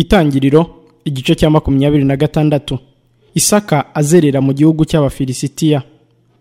itangiriro igice cya makumyabiri na gatandatu isaka azerera mu gihugu cy'abafilisitiya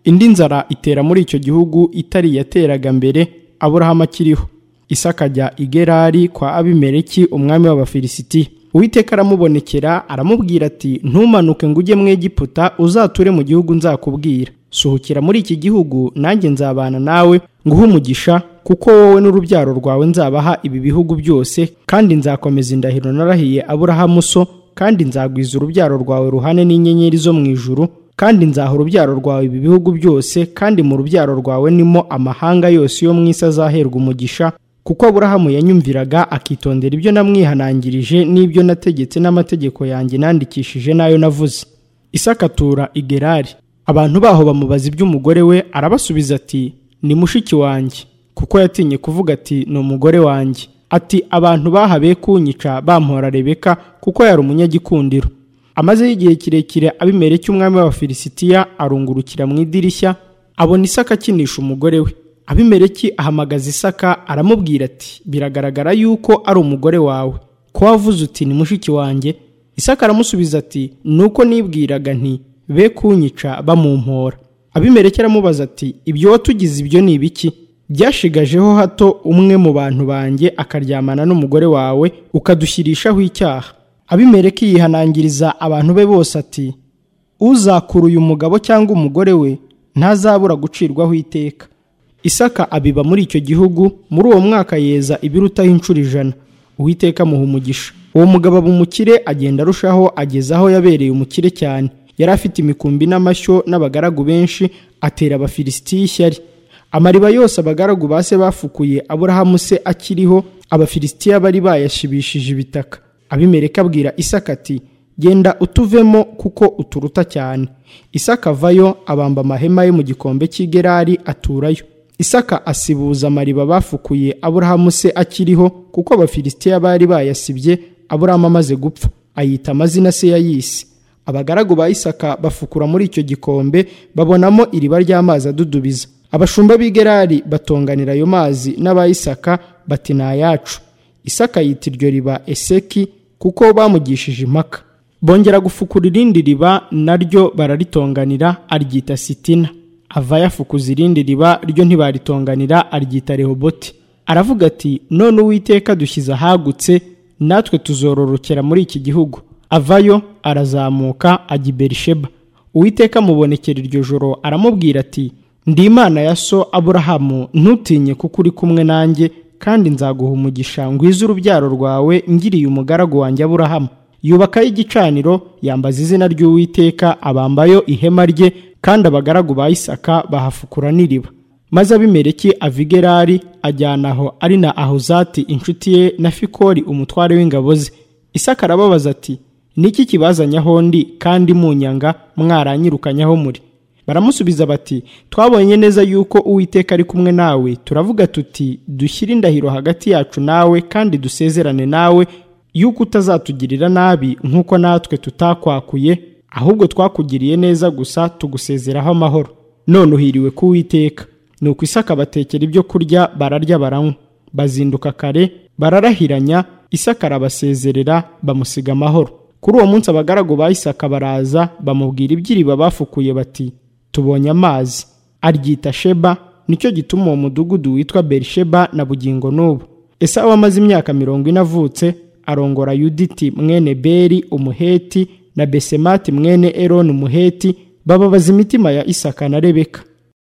indi nzara itera muri icyo gihugu itari yateraga mbere aburahamu akiriho isaka ajya i gerari kwa abimeleki umwami w'abafilisitiya uwiteka aramubonekera aramubwira ati ntumanuke ngo ujye mu egiputa uzature mu gihugu nzakubwira suhukira muri iki gihugu nanjye nzabana nawe nguhe umugisha kuko wowe n'urubyaro rwawe nzabaha ibi bihugu byose kandi nzakomeza indahiro narahiye aburahamu so kandi nzagwiza urubyaro rwawe ruhane n'inyenyeri zo mu ijuru kandi nzaha urubyaro rwawe ibi bihugu byose kandi mu rubyaro rwawe nimo amahanga yose yo mu isi azaherwa umugisha kuko aburahamu yanyumviraga akitondera ibyo namwihanangirije n'ibyo nategetse n'amategeko yanjye nandikishije n'ayo navuze isakatura igerari abantu baho bamubaza iby'umugore we arabasubiza ati ni mushiki wanjye kuko yatinye kuvuga ati ni umugore wanjye ati abantu bahabe kunyica bamuhora rebeka kuko yari umunyagikundiro amazeho igihe kirekire abimereke umwami w'abafilisitiya arungurukira mu idirishya abona isaka akinisha umugore we abimereki ahamagaza isaka aramubwira ati biragaragara yuko ari umugore wawe ko wavuze uti ni mushiki wanjye isaka aramusubiza ati nuko nibwiraga nti be kunyica bamumpora abimereke aramubaza ati ibyo watugize ibyo ni ibiki byashigajeho hato umwe mu bantu banjye akaryamana n'umugore wawe ukadushyirishaho icyaha abimereke yihanangiriza abantu be bose ati uzakura uyu mugabo cyangwa umugore we ntazabura gucirwaho iteka isaka abiba muri icyo gihugu muri uwo mwaka yeza ibirutaho inshuro ijana uwiteka amuha umugisha uwo mugabo aba umukire agenda arushaho ageze aho yabereye umukire cyane yari afite imikumbi n'amashyo n'abagaragu benshi atera abafilisitiya ishyari amariba yose abagaragu ba se bafukuye aburahamu se akiriho abafilisitiya bari bayashibishije ibitaka abimereka abwira isaka ati genda utuvemo kuko uturuta cyane isaka avayo abamba amahema ye mu gikombe cy'igerari aturayo isaka asibuza amariba bafukuye aburahamu se akiriho kuko abafilisitiya bari bayasibye aburahamu amaze gupfa ayita amazina se ya yisi abagaragu ba isaka bafukura muri icyo gikombe babonamo iriba ry'amazi adudubiza abashumba b'igerari batonganira ayo mazi n'abayisaka bati ni ayacu isaka yita iryo riba eseki kuko bamugishije impaka bongera gufukura irindi riba naryo bararitonganira aryita sitina ava yafukuza irindi riba ryo ntibaritonganira aryita rehoboti aravuga ati none uwiteka dushyize ahagutse natwe tuzororokera muri iki gihugu avayo arazamuka ajya i berisheba uwiteka amubonekera iryo joro aramubwira ati ndi imana ya so aburahamu ntutinye kuko uri kumwe nanjye kandi nzaguha umugisha ngwize urubyaro rwawe ngiriye umugaragu wanjye aburahamu yubakaho igicaniro yambaza izina ry'uwiteka abambayo ihema rye kandi abagaragu ba isaka bahafukura n'iriba maze abimereki avigerari ajyana aho ari na ahuzati inshuti ye na fikori umutware w'ingabo ze isaka arababaza ati niki kibazanyaho ndi kandi munyanga mwaranyirukanyaho muri baramusubiza bati twabonye neza yuko uwiteka ari kumwe nawe turavuga tuti dushyire indahiro hagati yacu nawe kandi dusezerane nawe yuko utazatugirira nabi nk'uko natwe tutakwakuye ahubwo twakugiriye neza gusa tugusezeraho amahoro none uhiriwe ku witeka ni uko isaka batekera ibyo kurya bararya baranywa bazinduka kare bararahiranya isaka arabasezerera bamusiga amahoro kuri uwo munsi abagaragu ba isaka baraza bamubwira iby'iriba bafukuye bati tubonye amazi aryita sheba nicyo gituma uwo mudugudu witwa berisheba na bugingo n'ubu esawu amaze imyaka mirongo ine avutse arongora yuditi mwene beri umuheti na besemati mwene eroni umuheti bababaza imitima ya isaka na rebeka